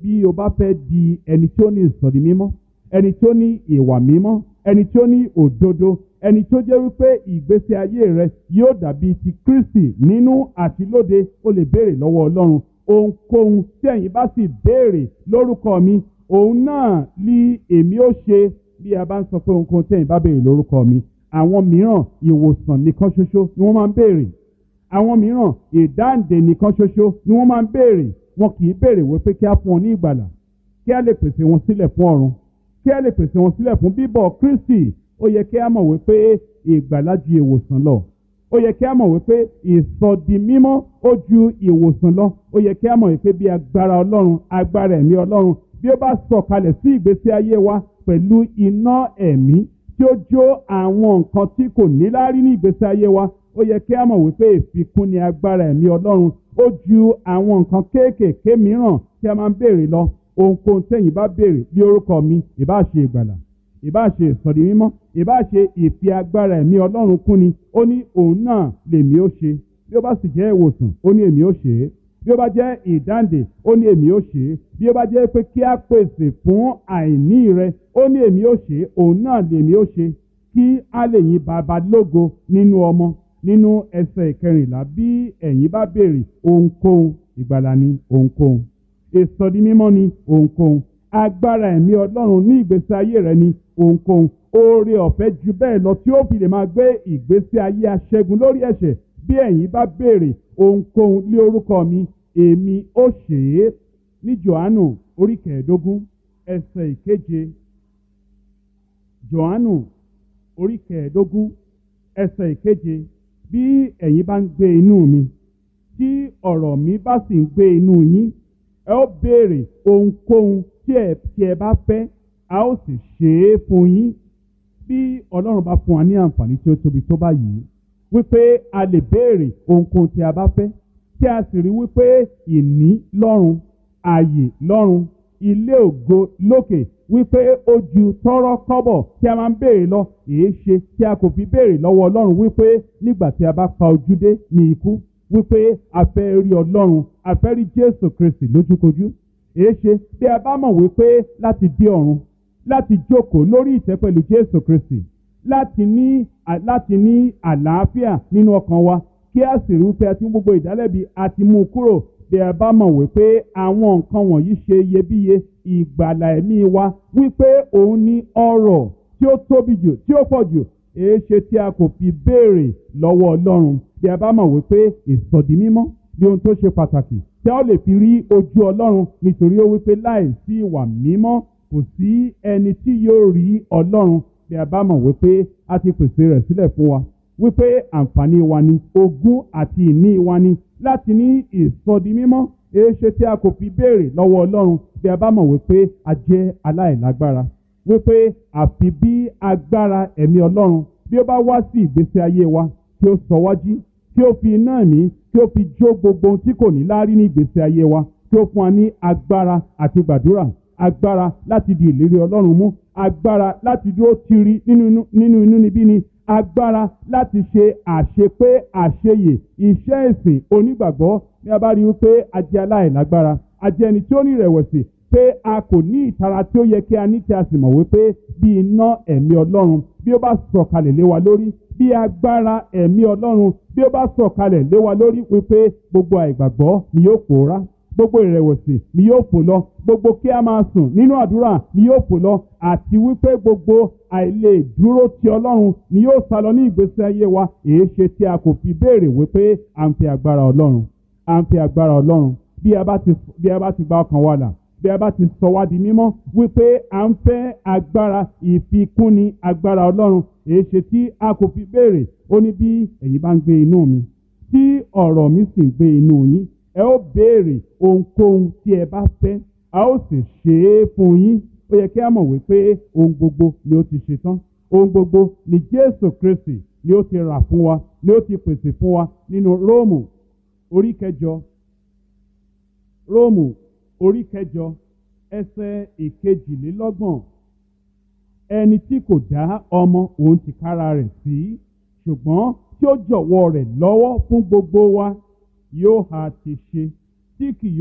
bí o bá fẹ́ di ẹni tí ó ní ìsọ̀rí mímọ́ ẹni tí ó ní ìwà mímọ́ ẹni tí ó ní òdodo ẹni tó jẹ́ wípé ìgbésí ayé rẹ yóò dàbí ti Kristi nínú àti lóde ó lè béèrè lọ́wọ́ Ọlọ́run ohunkóhun tí ẹ̀yin bá sì béèrè lórúkọ mi òun náà ní èmi ó ṣe bí a bá ń sọ pé ohunkóhun tí ẹ̀yin bá béèrè lórúkọ mi àwọn mìíràn ìwòsàn nìkan ṣoṣo ni wọ́n máa ń béèrè àwọn mìíràn ìdáǹdè nìkan ṣoṣo ni wọ́n máa ń béèrè wọn kì í béèrè wípé kí á fún wọn ní ìgbàlà kí á lè pèsè wọn sílẹ̀ fún ọ̀run kí á lè pèsè wọn sílẹ̀ fún bíbọ̀ Kristi ó yẹ kí á mọ̀ wípé ìgbàlà ju ìwòsàn lọ ó yẹ kí á mọ̀ wípé ìsọdi mímọ́ ó ju ìwòsàn lọ ó yẹ kí á mọ̀ wípé bí agbára Ọlọ́run agbára ẹ̀mí Ọlọ́run bí ó bá sọ̀kalẹ̀ sí ìgbésí ayé wa pẹ̀lú iná ẹ̀mí tí ó jó àwọn nǹkan tí kò níláárí ní ìgbésí ayé wa ó yẹ kí á mọ̀ wípé ìfikún ni agbára ẹ̀mí Ọlọ́run ó ju àwọn nǹkan kéékèèké mìíràn tí a máa ń béèrè lọ ohunkóhun tẹ̀yin bá béèrè bí orúkọ mi ìbá ṣe ìgbàlà ìbá ṣe ìsọ̀rí mímọ́ ìbá ṣe ìfi agbára ẹ̀mí Ọlọ́run kún ni ó ní òun náà lèmi ó ṣe bí ó bá sì jẹ́ ìwòsàn ó ní èmi ó ṣe é bí ó bá jẹ́ ìdáǹdè ó ní èmi ó ṣe é bí ó bá jẹ́ pé kí á pèsè fún àìní rẹ ó ní èmi ó ṣe é òun náà lèmi ó ṣe kí á lè yin bàbá lógo nínú ọmọ nínú ẹsẹ̀ ìkẹrìnlá bí ẹ̀yin bá béèrè ohunkóhun ìgbàlà ni ohunkóhun ìsọdi mímọ́ ni ohunkóhun agbára ẹ̀mí ọlọ́run ní ìgbésí ayé rẹ ni ohunkóhun oore ọ̀fẹ́ ju bẹ́ẹ̀ lọ tí ó fi lè máa gbé ìgbésí ayé aṣẹ́gun lórí ẹ̀ṣẹ̀ bí ẹ̀yin bá béèrè ohunkóhun lé orúkọ mi èmi ó ṣe é ní Jòhánù orí kẹẹ̀ẹ́dógún ẹsẹ̀ ìkeje Jòhánù orí kẹẹ̀ẹ́dógún ẹsẹ̀ ìkeje bí ẹ̀yin bá ń gbé inú mi tí ọ̀rọ̀ mi bá sì ń gbé inú yín ẹ ó béèrè ohunkóhun tí ẹ tí ẹ bá fẹ́ a ó sì ṣe é fún yín bí ọlọ́run bá fún wa ní àǹfààní tí ó tóbi tó báyìí wípé a lè béèrè ohunkóhun tí a bá fẹ́ tí a sì rí wípé ìní lọ́run ààyè lọ́run ilé ògo lókè wípé ó ju tọ́rọ́ kọ́bọ̀ tí a máa ń béèrè lọ èé ṣe tí a kò fi béèrè lọ́wọ́ ọlọ́run wípé nígbà tí a bá pa ojú dé ní ikú wípé a fẹ́ rí ọlọ́run a fẹ́ rí jésù kristi lójúkojú èé ṣe bí a bá mọ̀ wípé láti dé ọ̀run láti jókòó lórí ìtẹ́ pẹ̀lú jésù kristi láti ní láti ní àlàáfíà nínú ọkàn wa kí a sì rí wípé a ti mú gbogbo ìdálẹ́bi a ti mú un kúrò bí a bá mọ̀ wípé àwọn nǹkan wọ̀nyí ṣe iyebíye ìgbàlà ẹ̀mí wa wípé òun ní ọrọ̀ tí ó tóbi jù tí ó pọ̀ jù èé ṣe tí a kò fi béèrè lọ́wọ́ ọlọ́run bí a bá mọ̀ wípé ìsọ̀dí mímọ́ ní ohun tó ṣe pàtàkì tí a ó lè fi rí ojú ọlọ́run nítorí ó wípé láì sí ìwà mímọ́ kò sí ẹni tí yóò rí ọlọ́run bí a bá mọ̀ wípé a ti pèsè rẹ̀ sílẹ̀ fún wa wípé àǹfààní wa ni ogún àti ìní wa ni láti ní ìsọdi mímọ́ èéṣe tí a kò fi béèrè lọ́wọ́ ọlọ́run bí a bá mọ̀ wípé a jẹ́ aláìlágbára wípé àfi bí agbára ẹ̀mí ọlọ́run bí ó bá wá sí ìgbésí ayé wa tí ó sọ wájú tí ó fi iná ẹ̀mí tí ó fi jó gbogbo ohun tí kò ní láárí ní ìgbésí ayé wa tí ó fún wa ní agbára àti gbàdúrà agbára láti di ìlérí ọlọ́run mú agbára láti dúró tiri nínú inú níbí ni agbára láti ṣe àṣepé àṣeyè iṣẹ́ ìsìn onígbàgbọ́ ní a bá rí wípé a jẹ́ aláìlágbára a jẹ́ ẹni tí ó ní ìrẹ̀wẹ̀sì pé a kò ní ìtara tí ó yẹ kí a ní tí a sì mọ̀ wípé bí iná ẹ̀mí ọlọ́run bí ó bá sọ̀kalẹ̀ lé wa lórí bí agbára ẹ̀mí ọlọ́run bí ó bá sọ̀kalẹ̀ lé wa lórí wípé gbogbo àìgbàgbọ́ ni yóò pòórá gbogbo ìrẹ̀wẹ̀sì ni yóò fò lọ gbogbo kí a máa sùn nínú àdúrà ni yóò fò lọ àti wípé gbogbo àìlè dúró ti ọlọ́run ni yóò sá lọ ní ìgbésí ayé wa èé ṣe tí a kò fi béèrè wípé à ń fi agbára ọlọ́run à ń fi agbára ọlọ́run bí a bá ti bí a bá ti gba ọkàn wa là bí a bá ti sọ wá di mímọ́ wípé à ń fẹ́ agbára ìfikúnni agbára ọlọ́run èé ṣe tí a kò fi béèrè ó ní bí ẹ̀yin bá ń gbé inú mi tí ọ̀rọ̀ mi sì ń gbé inú yín ẹ ó béèrè ohunkóhun tí ẹ bá fẹ́ a ó sì ṣe é fún yín ó yẹ kí a mọ̀ wípé ohun gbogbo ni ó ti ṣe tán ohun gbogbo ni Jésù Kristi ni ó ti rà fún wa ni ó ti pèsè fún wa nínú Róòmù orí kẹjọ Róòmù orí kẹjọ ẹsẹ̀ ìkejìlélọ́gbọ̀n ẹni tí kò dá ọmọ òun tìkára rẹ̀ sí ṣùgbọ́n tí ó jọ̀wọ́ rẹ̀ lọ́wọ́ fún gbogbo wa yóò ha ti ṣe tí kì